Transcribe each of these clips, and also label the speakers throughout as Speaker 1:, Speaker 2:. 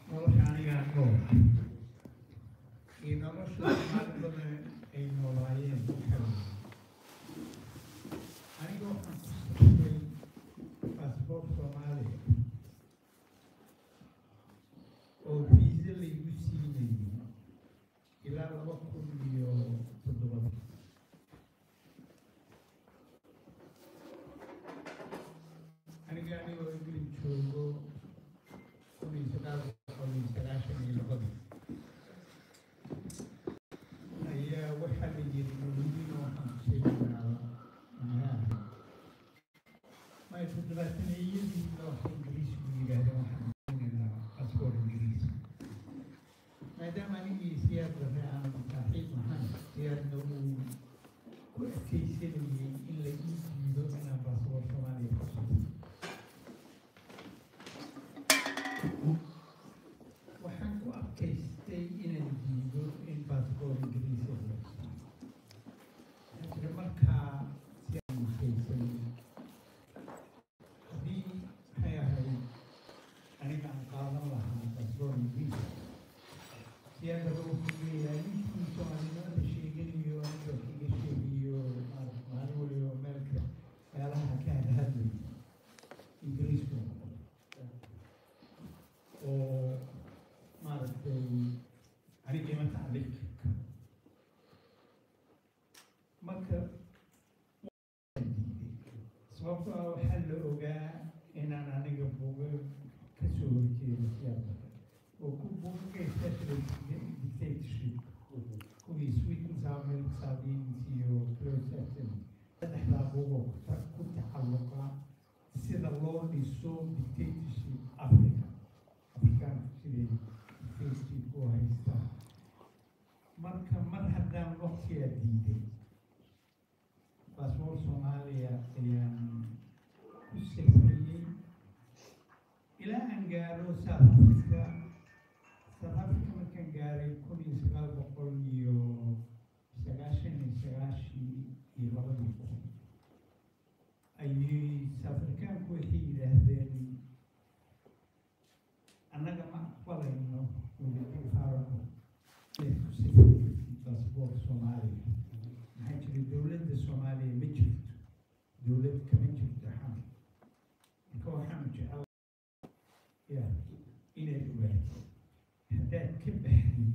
Speaker 1: nolosha anigaa nool iyo nolosha soomaalidana ay noolaayeen waxaa weeye aniga waxaan ku saxiyey baasboor soomaaliya oo viisa laygu siinayay ilaa laba kun iyo toddobada aniga anigoo ingilin joogo kun iyo sagaal boqol iyo sagaashan iyo labadii ayaa waxaa la yiri mawlidiin waxaan kusheegaynaa maxaa may toddobaataneeyadii looxa ingiriisku yidhahdeen waxaan kusheegaynaa baasboor ingiriis maadaama anigii siyaad rabe aan saaxiib ahayn siyaadna uu ku adkaysanayay in la ii diido inaan baasboor soomaaliya ku sugo waxaan ku adkaystay inaan diido in baasboor ingiriisi la siiyo jira markaa si aan adkaysay haddii maxay ahayd aniga aan qaadan lahaa baasboor ingiriisi siyaadaba wuxuu leeyahay ninkii soomaalinimada sheeganayo aniga kaga sheegayo maarata maalin waliba meelka meelaha ka hadhadlay ingiriisku oo maaragtay aniga ima tacliiq marka sababtoo ah waxaa la ogaa inaan aniga buuga ka soo horjeedo siyaasada oo ku buuga especially dictatorship kuwii sweet musamil sardines iyo close accent saddexdaa buugoo ku- ku tacalluqa sida loo dhiso dictatorship africa afrikaanku siday dictatorship u haystaan marka mar haddaan waqtigaa diiday baasboor soomaaliya ayaan ku safriyey ilaa aan gaaro south africa south africa markaan gaaray kun iyo sagaal boqol iyo sagaashan iyo sagaashii iyo labadii kun ayay south africaanku waxay yidhaahdeen annaga ma aqbalayno welifaarano inaad ku safriyey baasboor soomaaliya maxaa jira dowladda soomaaliya ma jirto dowlad kama jirto xamar marka waxaanu jecel ya inaad ogaatid haddaad ka baxdid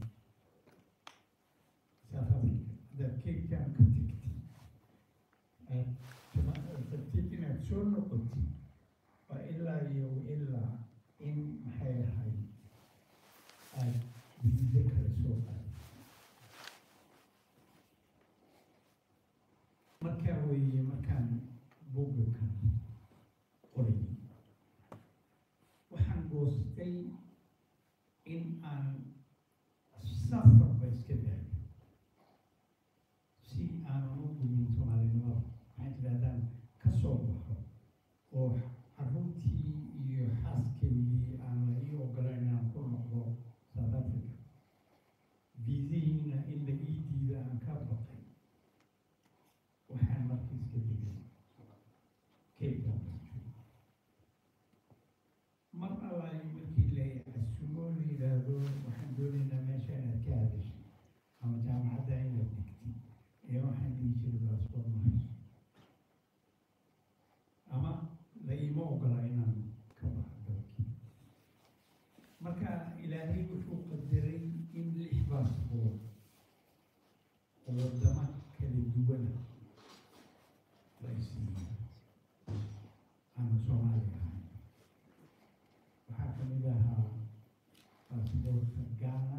Speaker 1: south africa haddaad cape town ka tegtid aad jama- rabtid inaad soo noqotid waa ilaa iyo ilaa in maxay ahayd aad viisa kala soo qaadid markaa weeye markaan buugga kan qorayay waxaan goostay in aan safarba iska daayo si aanan u gumin soomaalinimada waxaan tidhahdaan ka soo baxo oo carruurtii iyo xaaskaygii aan la ii ogolayn inaan ku noqdo south africa viisihiina in la ii diida aan ka baqay waxaan marka iska degay cape town mar allaay markii la casumo la yidhaahdo waxaan doonaynaa meesha inaad ka hadashay ama jaamacadda inaad dhigtid ee waxaan dhihi jiray baasboor ma hayso ama la iima ogola inaan ka baxo dalkii marka ilaahay wuxuu qadaray in lix baasboor oo wadamo kala duwana la isiiyo aan soomaali ahayn waxaa ka mid ahaa baasboorka ghana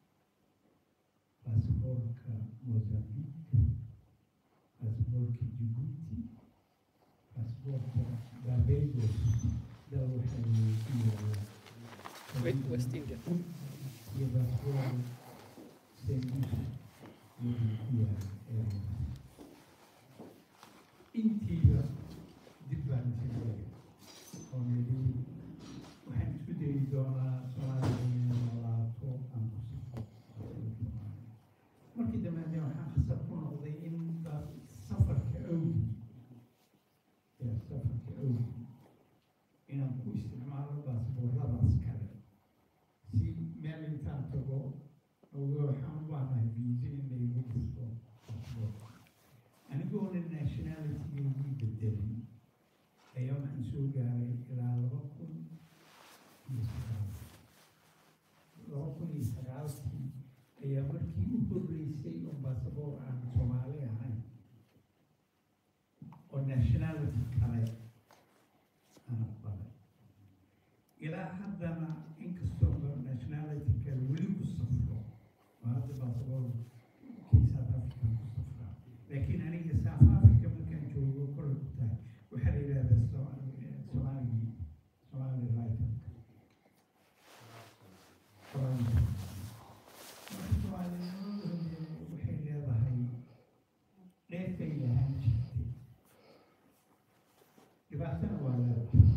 Speaker 1: baasboorka mozambique baasboorka djibouti baasboorka barbados dal waxay ku yaala
Speaker 2: West, West India.
Speaker 1: iyo baasboor saint lucia iyo ku yaala area intiiba dib baan isagaya oo nidhi waxaan isku dayi doonaa soomaaliya inay noolaato aan ku safro markii dambeedna waxaan khasab ku noqday in ba- safarka awgi ya safarka awgi inaan ku isticmaalo baasbooradaas kale si markii u horreysay oo baasaboor aan soomaali ahayn oo nationality kale aan aqbalay ilaa haddana inkastoo nationality kale weli ku safro oo hadda baasaboor kii south africa ku safraa laakiin aniga south africa markaan joogo kole ku tahay waxaa la yidhahdaa Somaali- somaaligii somali writer waxay leedahay dheefay lahaan jirtay dhibaatana waa leedahay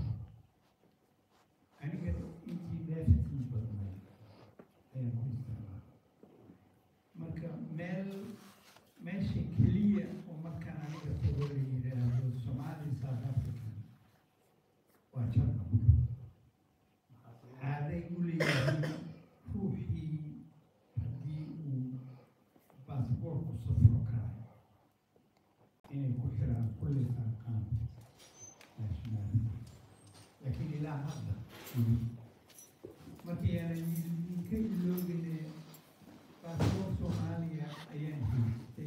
Speaker 1: aniga intii dheeftii badnay ayaan ku isticmaalay marka meel meesha keliya oo markaan aniga tago la yidhaahdo somali south african waa jarmalka caaday u leeyihiin ruuxii haddii uu baasboorku safro karayo inay ku xiraan kulli arqaan nationality laakiin ilaa hadda weli markii aanan idinka iloogine baasboor soomaaliya ayaan haystay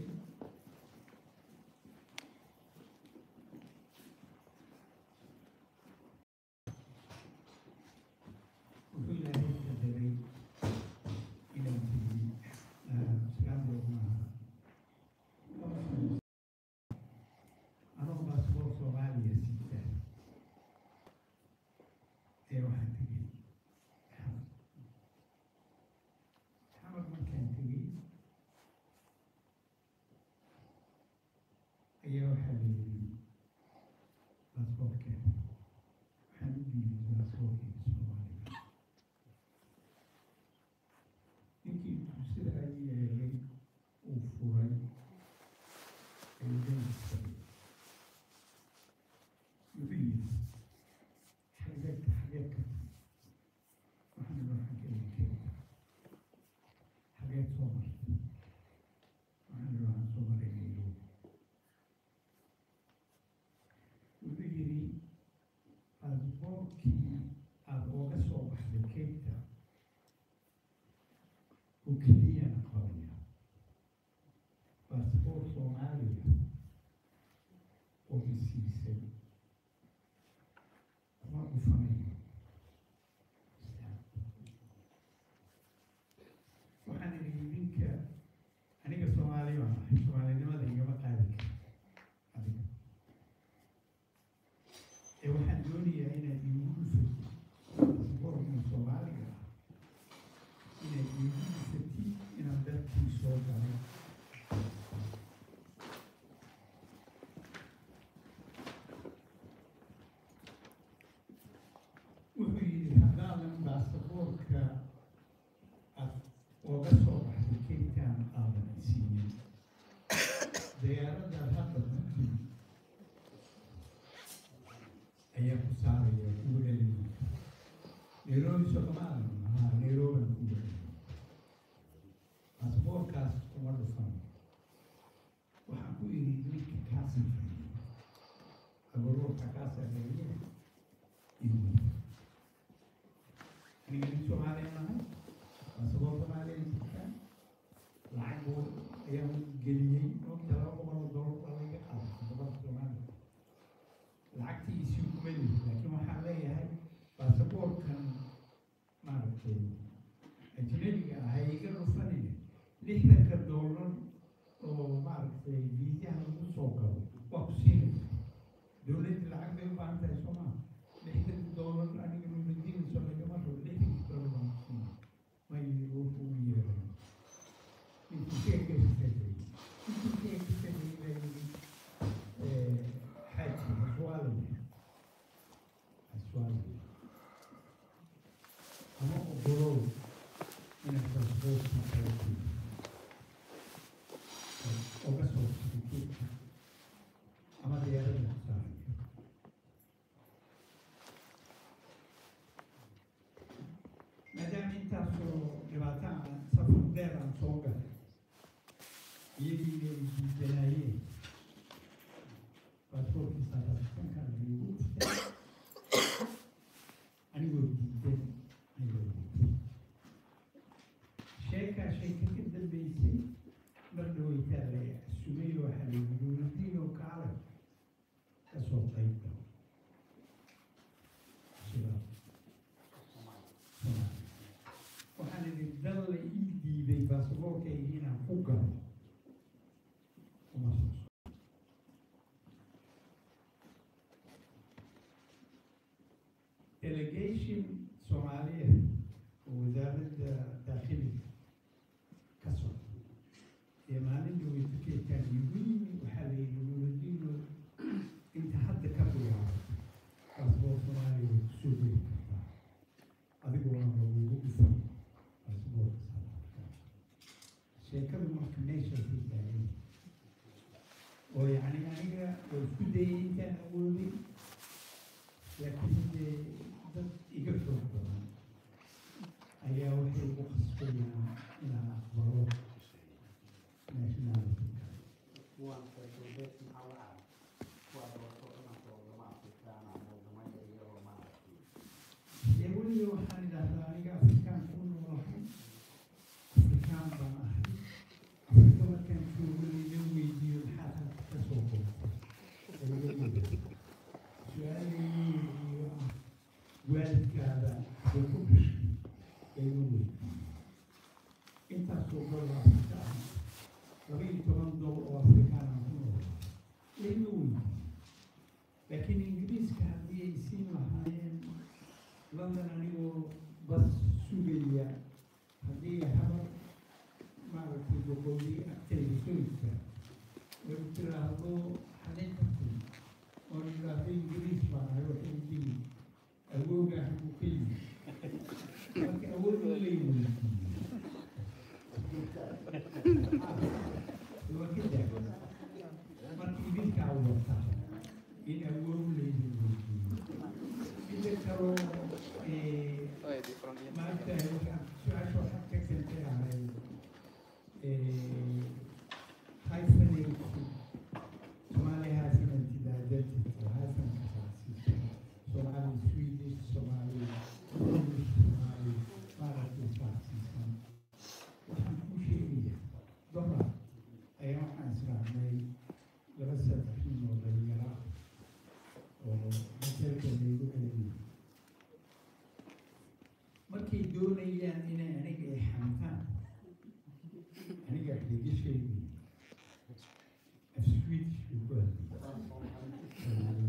Speaker 1: wuxuu ilaahay qadaray inaan tegey sagaal bilood maaha anoo baasboor soomaaliya sita ee waxaan tegey xamar xamar markaan tegey ayaa waxaa la yidhi baasboorkeeda waxaan u dhiibay baasboorkeyga soomaaliga ninkii sida ay yeelay uu furay eedaysa wuxuu yidhi xageed xageed ka waxaan idhi waxaan ka idin keenta xageed soo martay waxaan idhi waxaan soo maray nairobi wuxuu yidhi baasboorkii aada ooga soo baxday keenta oo keliyana qabaya baasboor soomaaliya oo isiisay kuma dhufanayo waxaan idhi idinka aniga soomaali baan ahay soomaalinimada igama qaadi kara adiga ee waxaan doonayaa inaad iigu dhufatid baasboorkan soomaaliga ah inaad iigu dhufatid inaan dalkii soo galay wuxuu yidhi haddaadan baasaboorka aad ooga soo baxday keyntaan aadan isiinin diyaaradaad hadda ku timi ayaa ku saaraya kugu celinaya nairobi soomaalan haa nairobian kugu celinaya baasaboorkaas kuma dhufan waxaan ku yidhi ninka kaa safriyey abaroorka kaa safriyey iyo aniga nin soomaaliya nahay baasaboor soomaaliya sitaan lacag buu ayaan geliyey ogta laba boqol oo doolar baa laga qaaday baasaboorka soomaaliya lacagtii isii kuma lihi laakiin waxaan leeyahay baasaboorkan maaragtay ajnabiga ah ay iga dhufanine lixdanka doolar oo maaragtay viisaha lagu soo galo waa ku siinaysa dowladda lacag bay u baahan tahay soo maa lixdan doolar aniga madiinayso lagama rabo lixdanki doolar baan ku siinay ma yidhi wuxuu u yeeray intuu sheeka istaagay intuu sheeka istaagay baa yidhi xaaji haswaalay haswaalay ama ogolow inaad baasaboorkii kala jeedo oga soo sikeedka ama diyaarada ku saarayo maadaama intaasoo dhibaato aan safar dheer aan soo galay iyagii ay diidanaayeen baasaboorkii saadaasitankaan igu dhuftay anigoo diidan ayuu sheekaa sheeka ka dambeysay rabo uma soo socdo delegation soomaaliyeed oo wasaaradda daakhiliga ka socda ee maalinta weysakeedkaan igu yimi waxaa la yidhi nuuradiino inta hadda ka bilaabo baasboor soomaaliya way kusoo geli kartaa adigoona lagugu dhisan baasboorka salaadka sheekadu marka meeshaasay taagan oo yacni aniga oo isku dayay intaan awoodin laakiin dee dad iga xoog badan ayaa waxay ugu khasbayaan inaan aqbalo nationality ee weliba waxaan idhahdaa aniga afrikaan ku noolahay afrikaan baan ahay afrika markaan joogo laga weydiiyo maxaad halka ka soo qortay su-aalay iyo ah waalidkaada way ku dhashay ayma weydiiyo intaasoo dol oo afrika ah laba iyo toban dol oo afrikaan aan ku noolaa layma weydiiyo laakiin ingiriiska haddii ay siin lahaayeen london anigoo bas sugaya haddii habar maaragtay boqolii agtayda soo istaag way tiraahdo xalin kartay oo idhaahdo ingiriis baan ahay waxay dili awoogaa hagu ka yimi marka awood in lay weydiiyo waa ka daagan marka idinkaa wata in awood laydin weydiiyo midda kaloo ee
Speaker 2: Oh, di from here.
Speaker 1: maanta waxaan su-aasha waxaan ka kentay ahayd hyphenated Somali has an identity, has an identity. Somali Swedish, Somali English, Somali Marathi Saxon. Waxaan kuu sheegaya dumar ayaa waxaan israacnay laba saddex nin oo dhalinyaro ah oo masalka laygu celiyay markay doonayaan inay aniga ay xamtaan aniga laga sheegi af swedish buu ku hadlay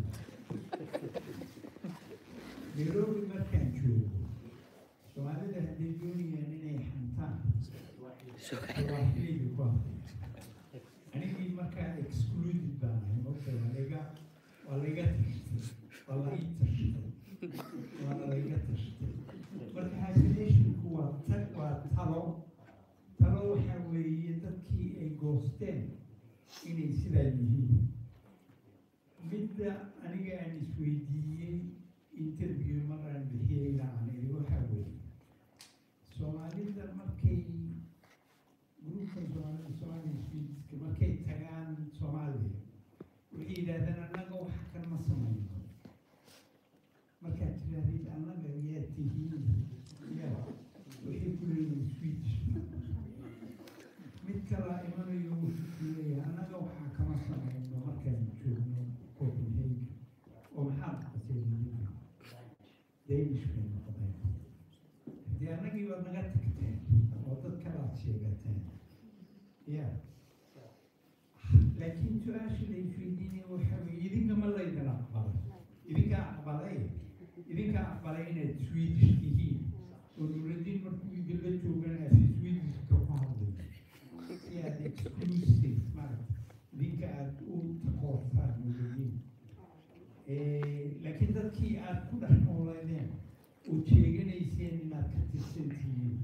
Speaker 1: nairobi markaan joogo soomaalida hadday doonayaan inay xamtaan swahiliga ku hadlay anigii markaa excluded baan ahay mogta waa laga waa laga tashtay waa la ii tashtay waana laga tashtay marka hyphenationku waa tag waa talo talo waxaa weeye dadkii ay goosteen inay sidaa yihiin midda aniga aan isweydiiyey interview maraan bixiyeyna aan iri waxaa weeye soomaalida markay gruupkan soomaalida soomaali swediska markay tagaan soomaaliya waxay yidhahdeen annaga wax kan ma samayno markaad tirahdid annaga yaa tihiin ya waxay ku leeyihin swedish mid kalaa imanayo wuxuu ku leeyahay annaga waxaa kama samayno markaan joogno copenhagen oo maxaad qaseeyeen danish bay noqdeen haddii annagii baad naga tagteen oo dad kalaad sheegateen ya laakiin su-aasha la isweydiinaya waxaa weeye idinka ma laydin aqbalay idinkaa aqbalay idinkaa aqbalay inaad swedish tihiin oo nuuradiin markuu idinla joogan aad si swedishka ku hadlay si aad exclusive maaragta idinka aad u takoortaan nuuradiin laakiin dadkii aad ku dhex nooleedeen oo sheeganayseen inaad ka tirsan tihiin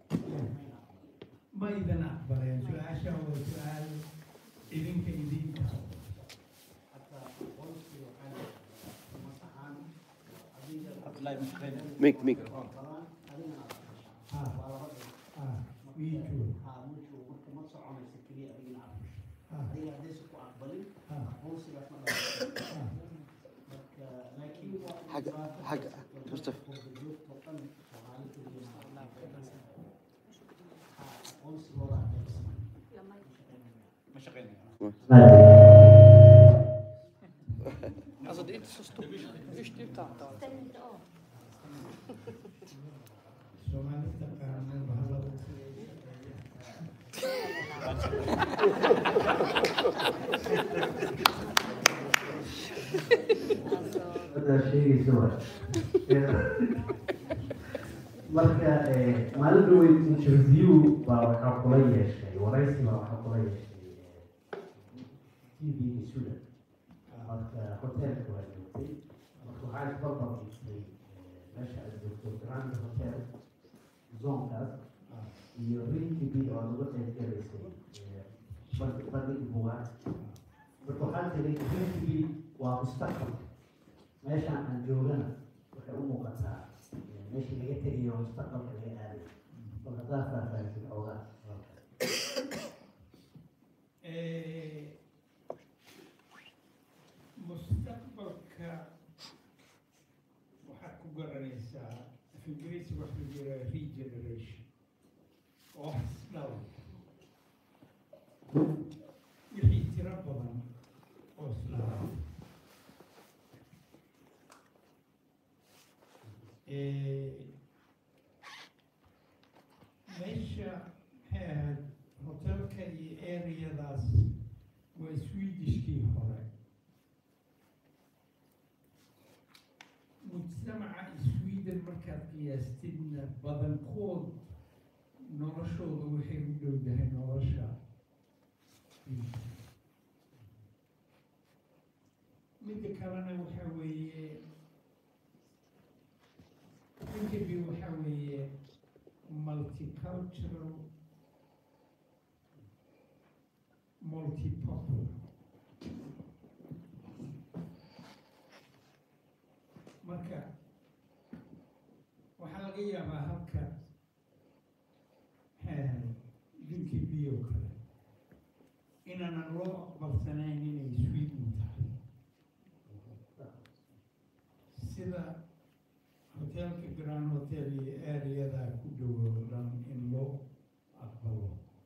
Speaker 1: ma idin aqbaleen su-aasha waa su-aal idinka idinka
Speaker 3: ميك ميك
Speaker 1: ah ah wii joog ah ah
Speaker 3: حق حق مصطفى
Speaker 2: Alltså det är inte så stort. Visst, det är tant.
Speaker 1: Soomaalida qaarna bahalada
Speaker 4: hadda sheegaysa waay marka eh, maalin dhaweyd interview baa waxaa kula yeeshay waraysi baa waxaa kula yeeshay t v-ga sudan marka hotelka waa joogtay marka waxaa isbarbar dhigtay meesha aad joogto grand hotel zonkaas iyo rin t v oo laga qeyb galaysay eh, band- bandhig buugaag marka waxaa tiray rin t v waa mustaqbal meeshaan aan joogana waxay u muuqataa eh, meeshii laga tegayo oo mustaqbalka laga aaday bal haddaa faahfaahisid xoogaa
Speaker 1: Eh, mustaqbalka waxaad ku garanaysaa af ingiriisi waxa la yidhaha regeneration oo isdhal wixii tiro badan oo isdhala Eh, meesha maxay ahayd hotelka iyo areadaas waa swedishkii hore mujtamaca sweden markaad qiyaastidna badankood noloshooda waxay u dhowdahay nolosha midda kalena waxa weeye Rinkeby waxa weeye multicultural multipopular marka waxaa laga yaabaa halka rinkeby oo kale inaanan loo aqbalsanayn inay sweden tahay sida hotelka grand hotel iyo areada ku dhowow dhan in loo aqbalo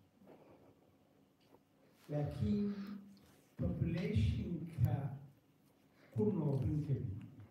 Speaker 1: laakiin populationka ku nool rinkeby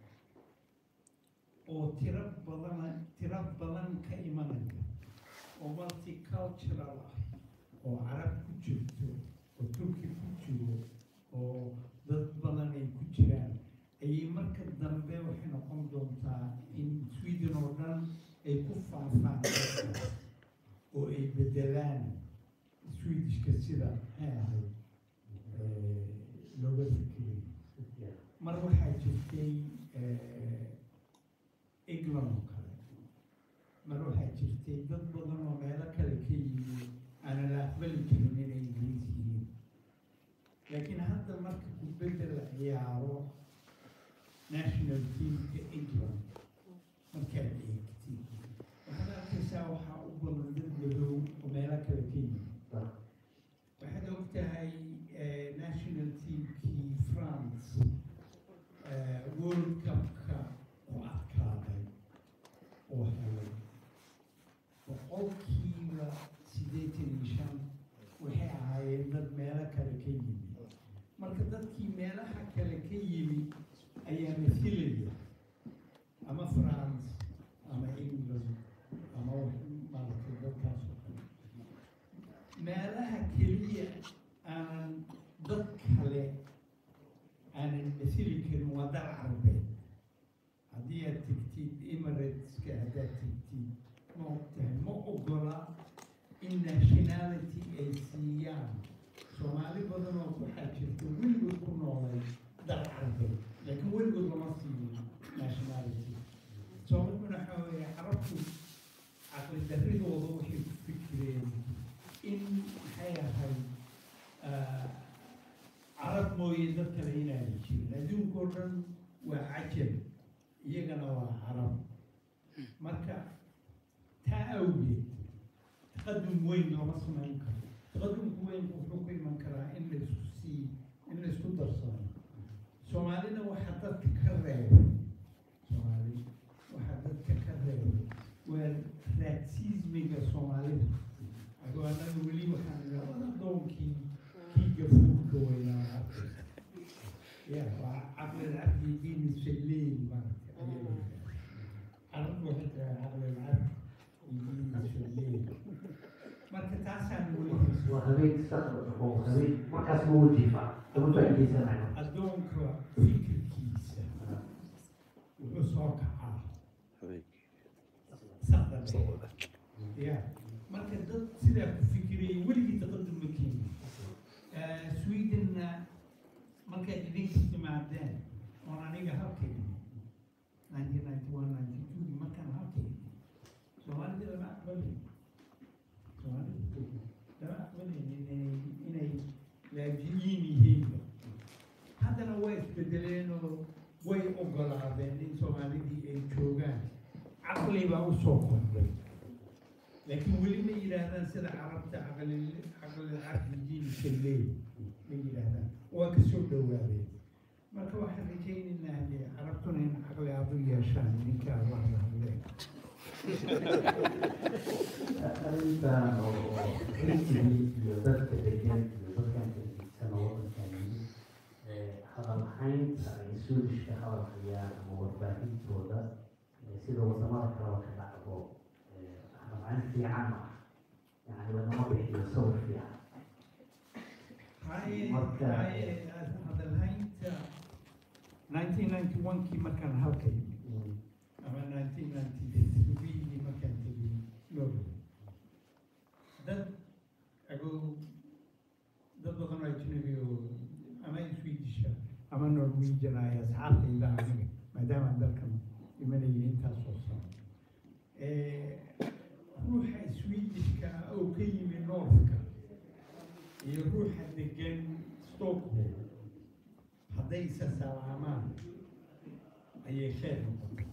Speaker 1: oo tiro badan tiro badan ka imanaya oo multicultural ah oo carab ku jirto oo turki ku jiro oo dad badan ay ku jiraan ayay marka dambe waxay noqon doontaa in sweden oo dhan ay ku faafaan dadkaas oo ay bedelaan swedishka sida maxay ahayd eh, looga fikiray mar waxaa jirtay eh, england oo kale mar waxaa jirtay dad badan oo meelo kale ka yimi aanan la aqbali jirin inay ingiriis yihiin laakiin hadda marka kubadda la ciyaaro national teamka england markaad eegtid waxaad arkaysaa waxaa u badan dad madow oo meelo kale ka yimi waxaad og tahay eh, national teamkii france eh, world cupka ku adkaaday oo helay boqolkiiba siddeetan iyo shan waxay ahaayeen dad meelo kale ka yimi marka dadkii meelaha kale ka yimi ayaa masilaya ama france ama england ama wax- maaragtay dadkaas oo kale meelaha keliya aanan dad kale aanan masili karin waa dal carbeed haddii aad tegtid emirateska haddaad tegtid ma ogtahay ma ogola in nationality ay siiyaan soomaali badan oo waxaa jirta weligood ku noolay dal carbeed laakiin weligood lama siinin nationality sababtuna waxaa weeye carabtu caqli darridooda waxay ku fikireen in maxay ahayd ah, carab mooye dad kale inaanay jirin adduunka oo dhan waa cajab iyagana waa carab marka taa awgeed taqadum weyn lama samayn karo taqadumka weyn wuxuu ku iman karaa in la isku sii in la isku darsano soomaalina waxaa dadka ka reebay soomaali waxaa dadka ka reebay waa raasismiga soomaalida adoo annaga weli waxaan idhaahdaa doonkii kii gafuurka weynaa ya waa caqli alcabdi diin salleyn maaragta ayay carabtu waxay tiraa caqli alcabdi diin salleyn marka taasaan weli hayso
Speaker 4: waa habeen saqda oo habeen markaas ma wajifa kama faa'iidaysanayo
Speaker 1: addoonka fikirkiisa wuxuu soo kacaa saqda dhexe ya marka dad sidaa ku fikirayay weligii taqadum ma keeni swedenna markay idinka timaadeen oon aniga halkayni nineteen ninety one ninety two markaan halkayni soomaalida lama aqbalin soomaalida lama aqbalin inay inay laajiyiin yihiinba haddana way isbedeleen oo way ogolaadeen in soomaalidii ay joogaan caqli baa usoo kordhay laakiin weli ma yidhaahdaan sida carabta caqli caqli caqli jiilka leey ma yidhaahdaan waa kasoo dhawaadeen marka waxaan rajaynaynaa dee carabtuna in caqli aad u yeeshaan ninkaa wax la hadleen
Speaker 4: arrintan oo oo xilligii iyo dadka degan iyo dadkan degisan oo wadankan yimid ee hadal haynta ay suudishka hadal hayaan ama warbaahintooda ee sida wadamada kaleba ka dhacdo ee hadal hayn fiican ma ah yani lagama bixiyo sawir fiican
Speaker 1: haye
Speaker 4: Marka-
Speaker 1: haye hadalhaynta nineteen ninety one kii markaan halka yimid ama nineteen ninety three markaan tegay Norway dad agow dad badan oo ajnabi oo ama Swedish ama Norwegian ay asxaabtayda aniga maadaama aan dalkan imanayay intaas oo sano Eh, ruuxa Swedishka ah oo ka yimi Northka iyo ruuxa degan Stockholm hadday isa salaamaan ayay khayr noqotay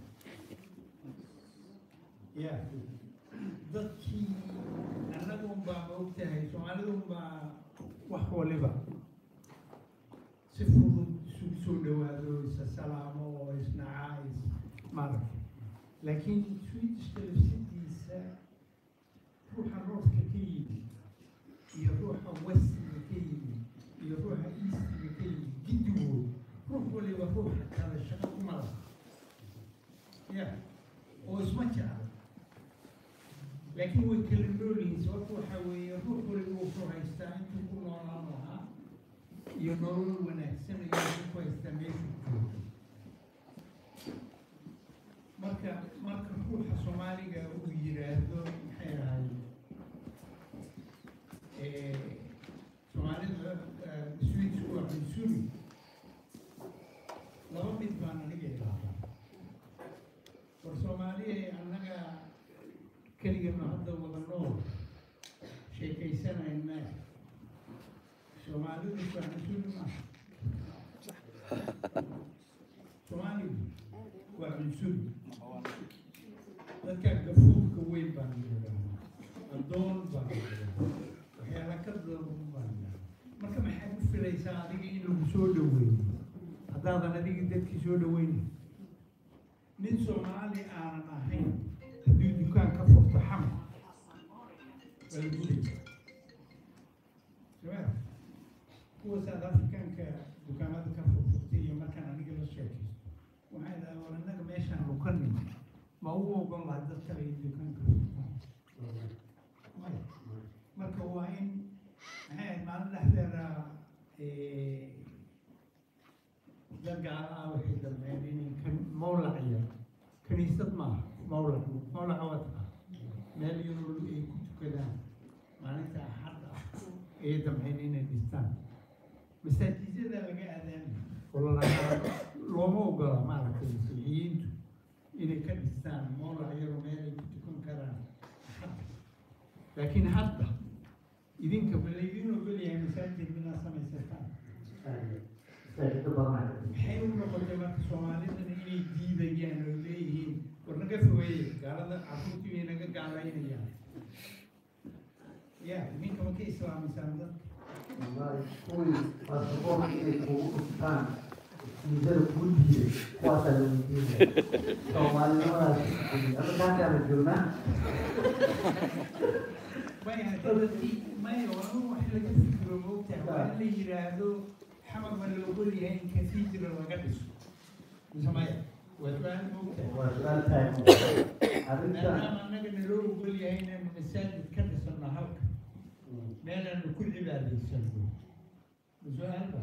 Speaker 1: ya dadkii annagun baa maogtahay soomaalidun baa wax waliba si fudud isugu soo dhawaado isa salaamo oo isnacaa is maaragtay laakiin swedishka lafsidiisa ruuxa northka ka yimid iyo ruuxa westiga ka yimid iyo ruuxa eastiga ka yimid giddigood ruux waliba ruuxa kale shaqo kuma laha ya oo isma jecla laakiin way kala nool yihiin sababta waxaa weeye ruux waliba wuxuu haystaa intuu ku noolaan lahaa iyo nolol wanaagsan iyo wuxuu ku haystaa meesha jooga marka marka ruuxa soomaaliga uu yiraahdo maxay ahay soomaalida swedish waa cunsuri laba mid baan aniga ilaadaa war soomaaliya annaga keligana hadda wada nool sheekaysanayna soomaalidu waa cunsuri maaha soomaaligu waa cunsuri dadka gafuurka weyn baan yidhaahdaa addoon baan yidhaahdaa waxyaala ka daban baan yidhaahdaa marka maxaad u filaysaa adiga in lagu soo dhaweeyo haddaadan adiga dadkii soo dhaweynin nin soomaali aanan ahayn hadduu dukaan ka furto xamar waa lagu leeyahay sabaa kuwa south africanka dukaamada ka furfurtay iyo markaan aniga la sheekaysto waxay dhahaa war annaga meeshaan u ka nimi ma u ogon laha dad kale in dukaanka furtaan maya marka waa in maxay ahayd maalin dhexdeeda dad gaala ah waxay dambeyn inay kan mawlaciya kaniisad maaha mawlac mawlaca waa taqa meel yaroo ay ku tukadaan maalinta axad ah ayay dambeyn inay dhistaan masaajidada laga aadaami oo lalahaa looma ogola maaragtay masiixiyiintu inay ka dhistaan mawlac yaroo meel ay ku tukan karaan axadda laakiin hadda idinka ma laydin ogolyahay masaajid inaad samaysataan
Speaker 4: masaajidda badanaa
Speaker 1: maxay u noqotay marka soomaalidana inay diidayaan oo leeyihiin war naga fogeeye gaalada carruurtii bay naga gaalaynayaan ya ninka ma ka islaamisaan dadka
Speaker 4: wallahi kuwii baasaboorka inay kugu dhuftaan miisada kuu diiday kuwaasaa la weydiinaya soomaalinimadaas adakaankaa la joognaa
Speaker 1: maya hadii maya waa in wax laga fikiro moogtahay waa in la yidhaahdo xamar ma la ogol yahay in kasiijira laga dhiso mise maya waa su-aal moogtahay
Speaker 4: waa su-aal taagan arrintan
Speaker 1: maadaama annaga naloo ogol yahay inaynu masaajid ka dhisano halka meelaanu ku cibaadaysano su-aalba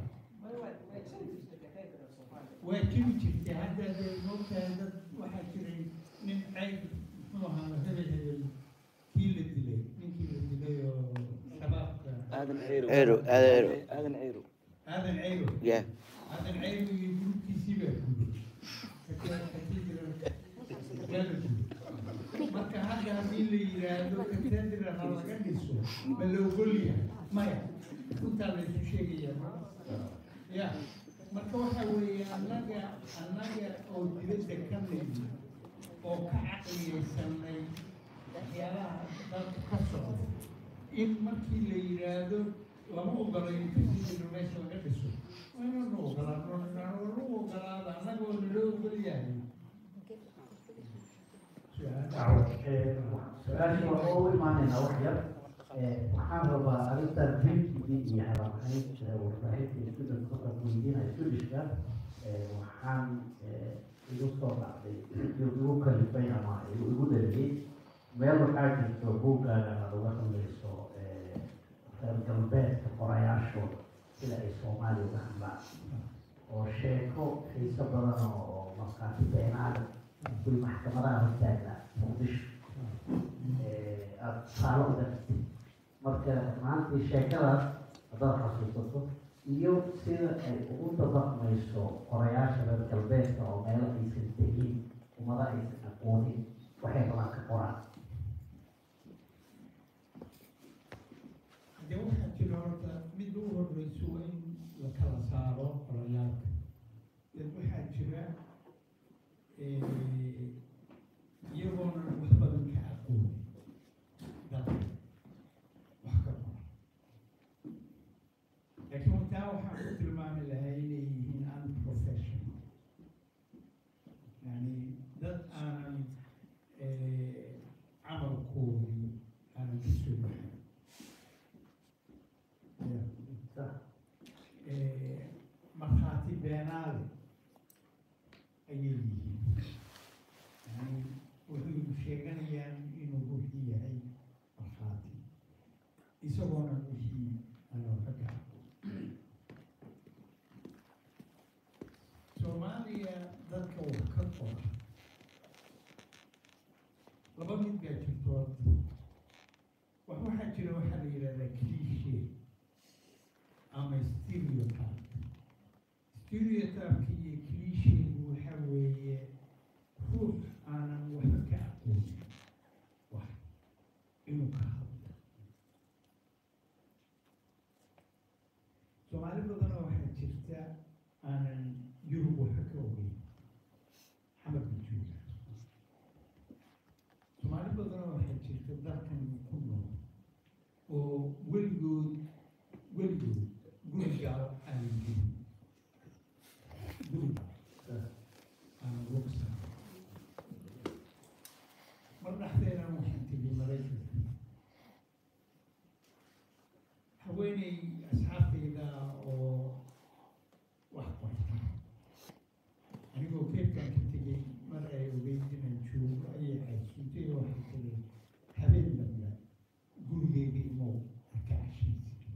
Speaker 1: waa jiri jirtay hadda dee moogtahay dad waxaa jiray nin cayb muxuu ahaa hebel hebel kii la dilay ninkii la dilay oo shabaabka
Speaker 2: aadan ceyro
Speaker 3: Ceyro, aadan ceyro.
Speaker 2: aadan ceyro
Speaker 1: aadan caybo
Speaker 3: Yeah.
Speaker 1: aadan caybo iyo gurubkiisii baa gubay marka hadda haddii la yidhaahdo katedra ha laga dhiso ma la ogolyahay maya runtaa la isu sheegaya ya marka waxa weeye annaga annaga oo dibadda ka nimi oo ka caqliyeysanay waxyaalaha dalka ka socda in markii la yidhaahdo lama ogolayo katedra meesha laga dhiso waa inaanu ogolaano nagu ogolaada annagoo nala ogolyahay
Speaker 4: su-aashii waa oo imaanaynaa wax yar waxaan rabaa arrinta drinkigii iyo habaabhaynta warbaahinta student marka weydiinaya studishka waxaan igu soo dhacday igu kalifay ama igu dhaliyey meel waxaa jirto buuggaagana uga hadlayso reer galbeedka qorayaashooda sida ay soomaaliya uga hadlaan oo sheeko xiiso badan oo markaasi beenaada kuli maxkamadaha hortaagna muqdisho aada tusaale u dartid marka maantii sheekadaas haddaad xasuusato iyo sida ay ugu dabaqmayso qorayaasha reer galbeedka oo meelo aysan tegin ummada aysan aqoonin waxay rabaan ka qoraan
Speaker 1: dee waxaa jira horta mid ugu horreyso waa in la kala saaro qorayaalka dad waxaa jira iyagoona wax badan ka aqoonin dalka wax ka qora laakiin taa waxaan ku tilmaami lahaa inay yihiin unprofessional yani dad aanan camalkoodii aanan ka soo baxin markhaati beenaale ayay yihiin yani wuxuu sheeganayaan inuu ruuxii yahay markhaati isagoona wixii aanoo ka gaco soomaaliya dadka wax ka qora laba mid baa jirto horta wax waxaa jira waxaa la yidhahdaa cliché ama stereotype stereotypeka iyo clichegu waxa weeye ruux aanan waxba ka aqoonin wax inuu ka hadlo soomaali badanoo waxaa jirta aanan yurub waxba ka ogeyn xamarka jooga soomaali badanoo waxaa jirta dalkan ku nool oo weligood weligood gurigaa aan gelin guriga aan lugsa mar dhexdeedan waxaan tegay maraykanka haweeney asxaabtayda oo wax qorta anigoo keebkaan ka tegay mar ay ogeyd inaan joogo ayay xasuutay oo waxay tiri habeen dambe gurigeyga imow arka cashiisi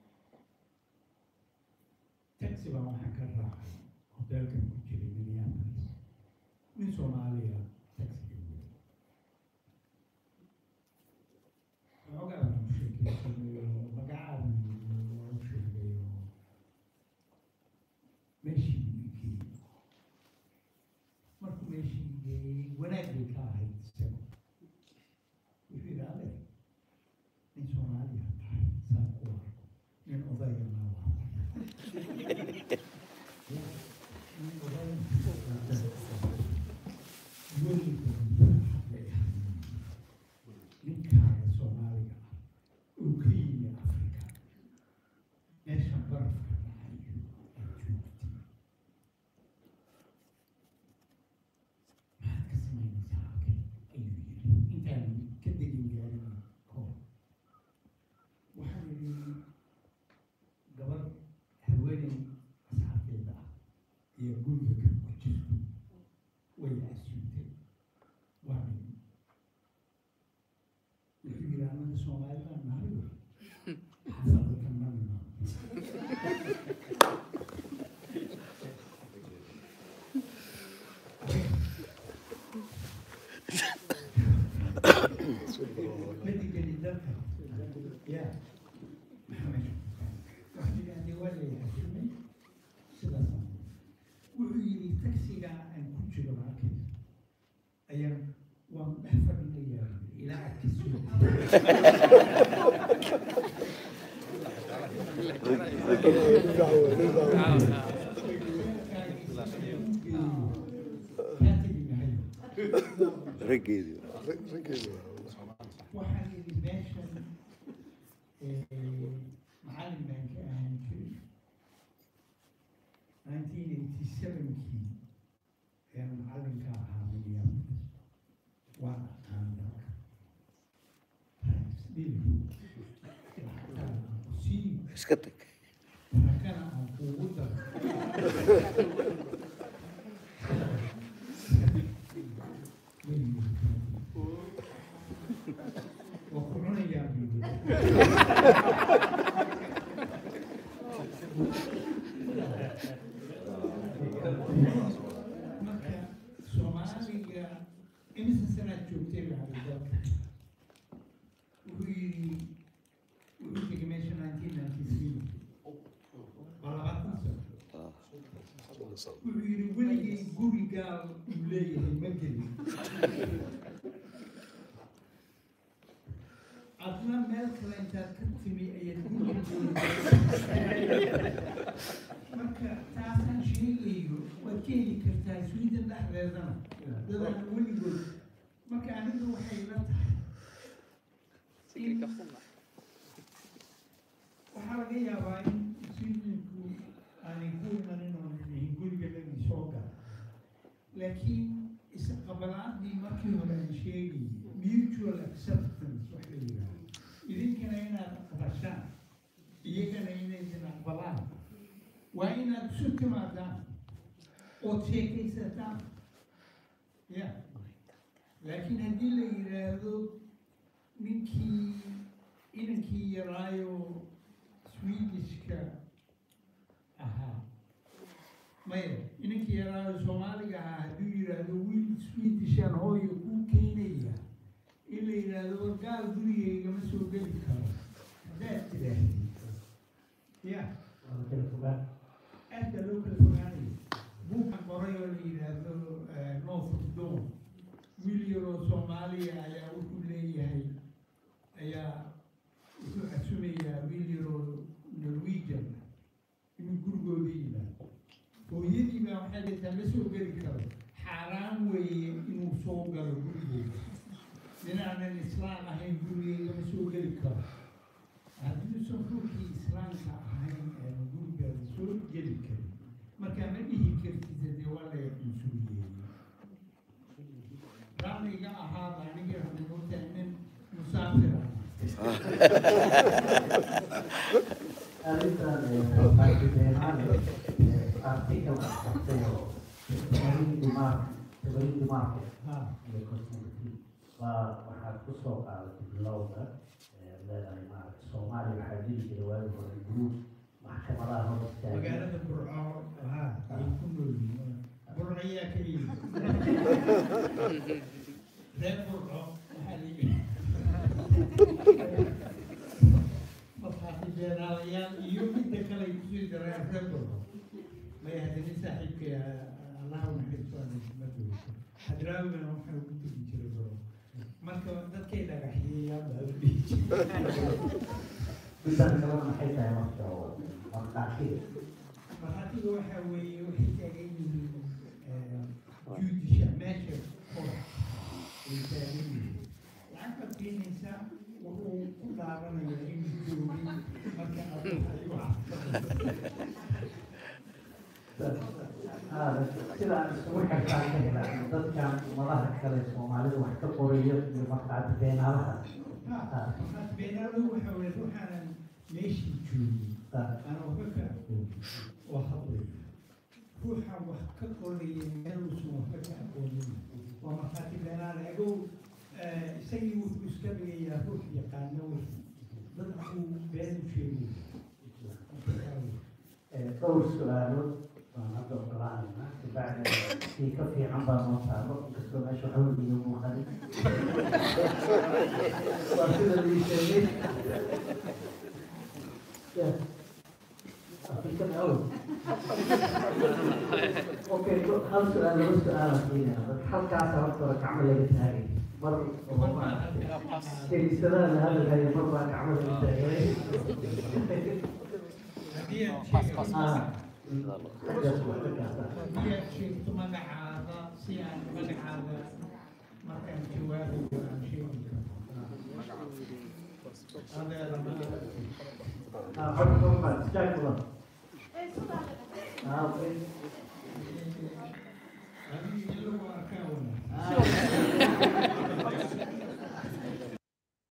Speaker 1: taxi baan waxaan ka raacay hoteelkan ku jiray minneapolis nin soomaaliya taxiga wey waxoogaa baan u sheekeysanay oo magacaadan waa u sheegay oo meeshii buu i geeyey markuu meeshii i geeyey wanaag bay ka ahayd isago wuxuu yidhi adeer nin soomaaliya tahay saan ku arko nin odayana waa nin odayna ma digani dalka ya maxamed waxaa yidhahdee waa la yaxashimay sidaas wuxuu yidhi taksiga aan ku jiro halkan ayaan waan dhex fadhinayaa ilaa aad ka soo
Speaker 3: raggeedii
Speaker 1: waxaan yidhi meeshan macallin baan ka ahaan jiray nineteen eighty sevenkii ayaan macallinka ahaa minneapolis waan aqaan dalka sii
Speaker 3: iska tag
Speaker 1: barakana aan kuugu daro waa ku cunayaa buu marka soomaaliga imisa sanaad joogtay bacdi dalka wuxuu yidhi wuxuu tegay meesha nineteen ninety three waa labaatan sano wuxuu yidhi weligay gurigaal uu leeyahay ma gelin adna meel kale intaad ka timi ayaad marka taasaan sheegayo waad ka heli kartaa sweden dhexdeedana dadaan weligood marka aniga waxay la tahay in waxaa laga yaabaa in swedenku aanay ku imanin oo nihin guriga laga soo gala laakiin isqabalaadii markii hore aan sheegayay mutual acceptance wax la yidhaahdo idinkana inaad aqbashaan iyagana inaydin aqbalaan waa inaad isu timaadaan ood sheekaysataan ya laakiin haddii la yidhaahdo ninkii inankii yaraayo swedishka ahaa maya inankii yaraayo soomaaliga ahaa hadduu yidhaahdo wiil swedishan hooyo kuu keenaya in la yidhaahdo wargaal gurigaygama soo geli karo haddaad tidhaahdid ya aadka loo kala fogaanayo buukan qoray oo la yidhaahdo north of dawn wiil yaroo soomaaliya ayaa wuxuu leeyahay ayaa wuxuu casumayaa wiil yaroo norwegian inuu gurigooda yimaado hooyadii baa waxay leedahay ma soo geli karo xaaraan weeye inuu soo galo gurigeyga ninaanan islaam ahayn gurigeyga ma soo geli karo haddiiusan ruuxii islaamka ahayn ee gurigaada soo geli karin marka ma dhihi kartid dee waa la cunsuriyey raalliga ahaaba aniga hanuuta nin musaafir ah
Speaker 4: arrintan baakideemaan artikalka qabtay oo tabarin dimaar tabarin dimaarka
Speaker 1: ha
Speaker 4: iyo cosmetics waa waxaad ku soo qaadatay bilowda leedahay maaragta soomaaliya waxaa jiri jira waagi hore guruub maxkamadaha hor istaagay
Speaker 1: magaalada burco ha ay ku nool yihiin burco ayaa ka yimid reer burco waxaa la yidhi mafaaxibeeraalayaal iyo midda kale ay kusii dareen reer burco maya haddani saaxiibka allah naxariisto hadraawigana waxaa ugu tegi jiray burco marka dadkay dhagaxyeeyaan baa la dhihi jiray
Speaker 4: midaan kalena maxay tahay marka oo markhaatiga
Speaker 1: markhaatiga waxaa weeye waxay taagan yihiin judisha meesha kor ay taagan yihiin lacag baad keenaysaa wuxuu ku dhaaranayaa inuu joogay marka adigu ayuu
Speaker 4: sidaan isugu xirtaan ka hela dadkan madaha kale soomaalida wax ka qorayo iyo markhaati beenaalaha
Speaker 1: markaas beenaalo waxa weye ruuxaanan meeshii joogin aan waxba ka aqoon oo hadlay ruuxa wax ka qoraya meeluusan waxba ka aqoonin waa markhaati beenaale agow isagii wuxuu iska dhigayaa ruux yaqaano wey dadku been u sheegay
Speaker 4: dhowr su-aalood waan hadda ogolaanayna kabacdi kii ka fiican baa noo saaro inkastoo meesha xawli iyo muuqanin waa sida lii sheegay Yeah. African awal. Okay, hal su'aal laba su'aal aan keenaya halkaas horta hore gacmo laga taagay mar kaniisadaha la hadalhayo mar baa gacmo laga taagay
Speaker 1: haddii aad sheegto
Speaker 4: ah xaggaas waa ka gaartaa
Speaker 1: haddii aad sheegto magacaada si aan magacaada markaan jawaabayo aan sheegi karo adeer ma
Speaker 4: ah xog xog baa jack kula ah okay
Speaker 1: adiga in lagu arkaa wala
Speaker 4: ah